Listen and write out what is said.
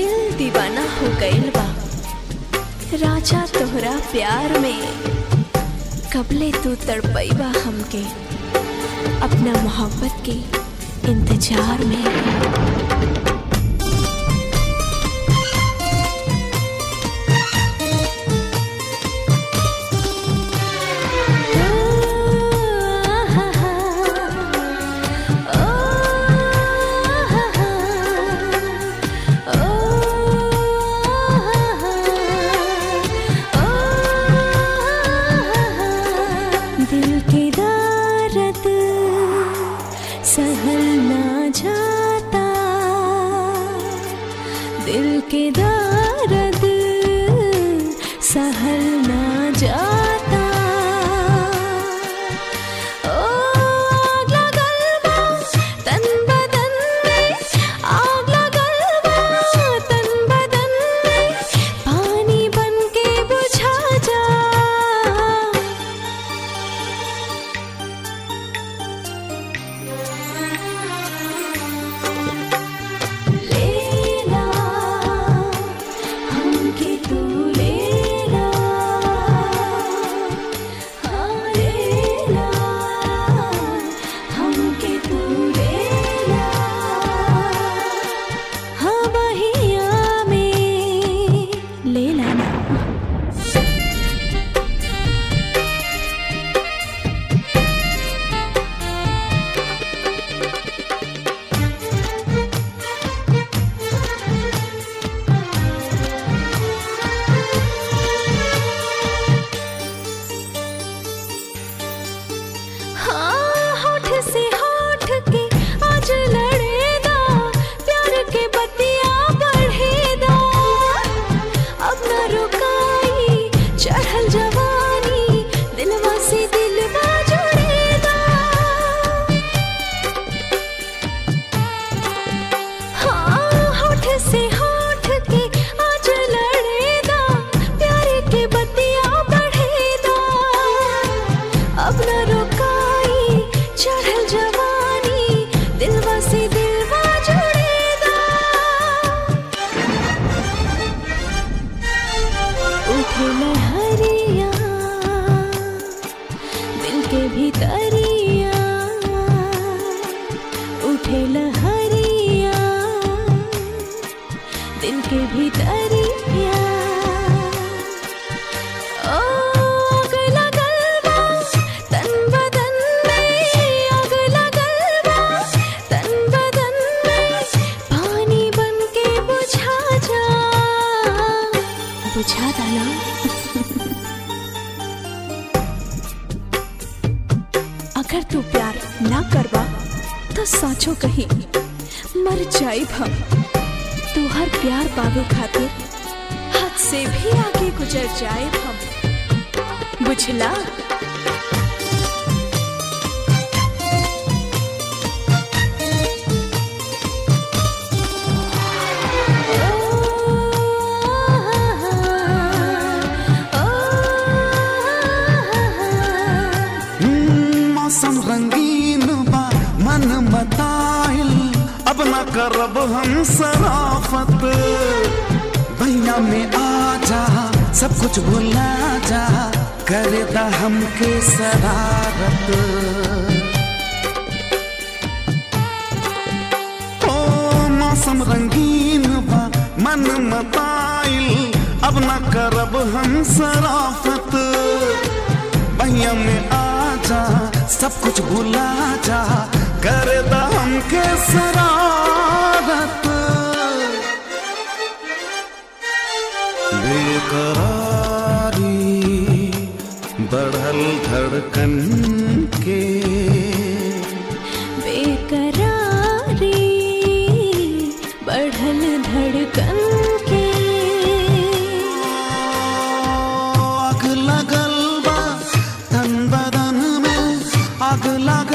दिल दीवाना हो गइल बा राजा तोहरा प्यार में कबले तू तड़पैबा हमके अपना मोहब्बत के इंतजार में दिल की दर्द सहल ना जाता दिल के दर्द सहल ना जाता ओ आग लगल बा तन बदन में आग लगल बा तन बदन में पानी बन के बुझा जा लेला हमके तू लेला हाँ लेला हमके तू लेला हाँ बहिया में लेला ना हाँ होठ से होठ के आज लड़ेदा प्यार के बतिया बढ़ेदा अब न रुकाई चढ़ल जवानी दिलवा से दिलवा जुड़ेदा हाँ होठ से होठ के आज लड़ेदा प्यार के बतिया बढ़ेदा अब न रुकाई चढ़ल जवानी दिलवा से दिलवा जुड़ेदा उठे लहरिया दिल के भीतरिया उठे लहरिया दिल के भीतरिया ओ आग लगल बा तन बदन में आग लगल बा तन बदन में पानी बन के बुझा जा बुझा दाना अगर तू प्यार ना करवा तो साचो कहीं मर जाइब हम तू हर प्यार पावे खातिर हद से भी आगे गुजर जाए हम बुझला हम्म, मौसम रंगीन बा मन मताइल अब न करब हम सराफत भैया में आ जा सब कुछ भुला जा करे दा हमके शरारत ओ मौसम रंगीन बा मन मताइल अब न करब हम सराफत भैया में आ जा सब कुछ भुला जा कर दा हमके शरारत बेकरारी बढ़ल धड़कन के बेकरारी बढ़ल धड़कन के आग लगल बा तन बदन में आग लग